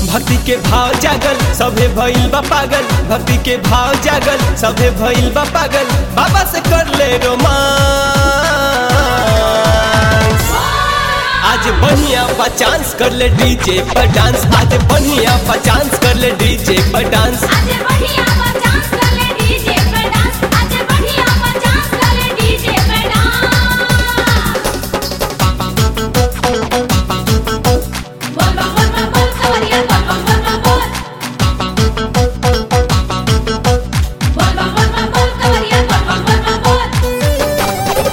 भक्ति के भाव जागल सभे भइल बा पागल भक्ति के भाव जागल सभे भइल बा पागल बाबा से कर ले रोमांस आज बढ़िया बा चांस कर ले डीजे पर डांस आज बढ़िया बा चांस कर ले डीजे पर डांस आज बढ़िया डांस कर ले डीजे पे डांस आज बढ़िया डांस कर ले डीजे पे डांस बोल बोल बोल बोल बोल कवरिया बोल बोल बोल बोल बोल बोल बोल बोल बोल बोल कवरिया बोल बोल बोल बोल बोल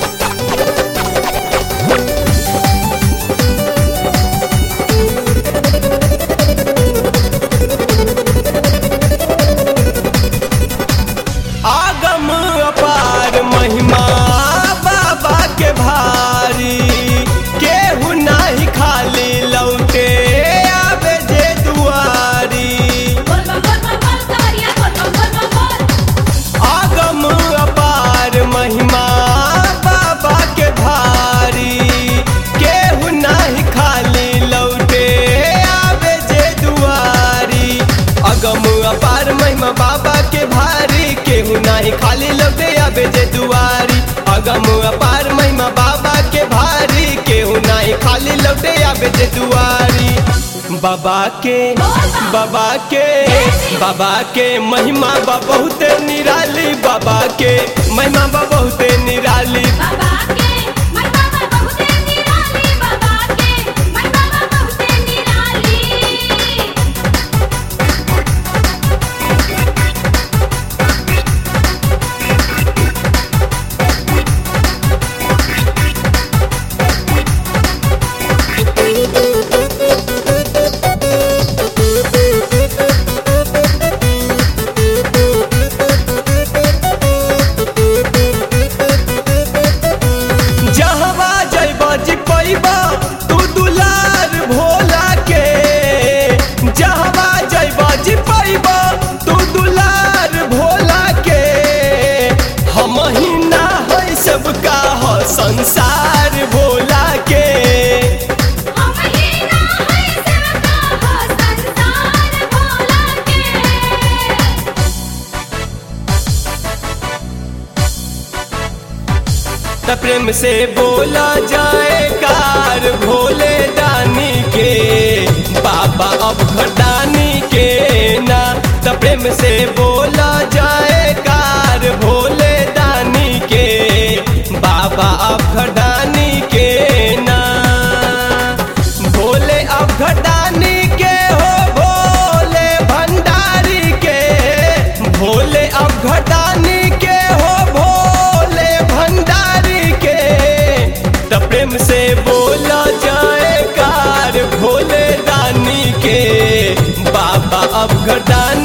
आगम अपार महिमा बाबा के भारी केहू नाही खाली लौटे आवे जे दुआरी बोल बोल बोल बोल बोल कवरिया बोल बोल बोल बोल आगम अपार महिमा बाबा के भारी केहू नाही खाली लौटे आवे जे दुआरी अगम अपार महिमा बाबा के भारी केहू नाही खाली लौटे आवे जे दुआरी अगम अपार महिमा बाबा के भारी केहू नाही खाली लौटे आवे जे दुआरी बाबा के बाबा के बाबा के महिमा बा बहुते निराली बाबा के महिमा बा बहुते निराली बाबा के मन बाबा बहुते निराली बाबा के मन बाबा बहुते निराली जहवा जइबा जी पैबा तू दुलार भोला के जहवा जइबा जी पैबा तू दुलार भोला के हम ही ना है सबका हो संसार भोला के हम ही ना है सेवका हो संसार भोला के त प्रेम से बोला जाए कार भोले दानी के बाबा अब घटानी के ना त प्रेम से बोला जाए कार भोले दानी के बाबा अब घटानी के ना भोले अब घटानी के हो भोले भंडारी के भोले अब घटानी के हो भोले भंडारी के त प्रेम से बोला जाए कार भोले दानी के बाबा अब घटानी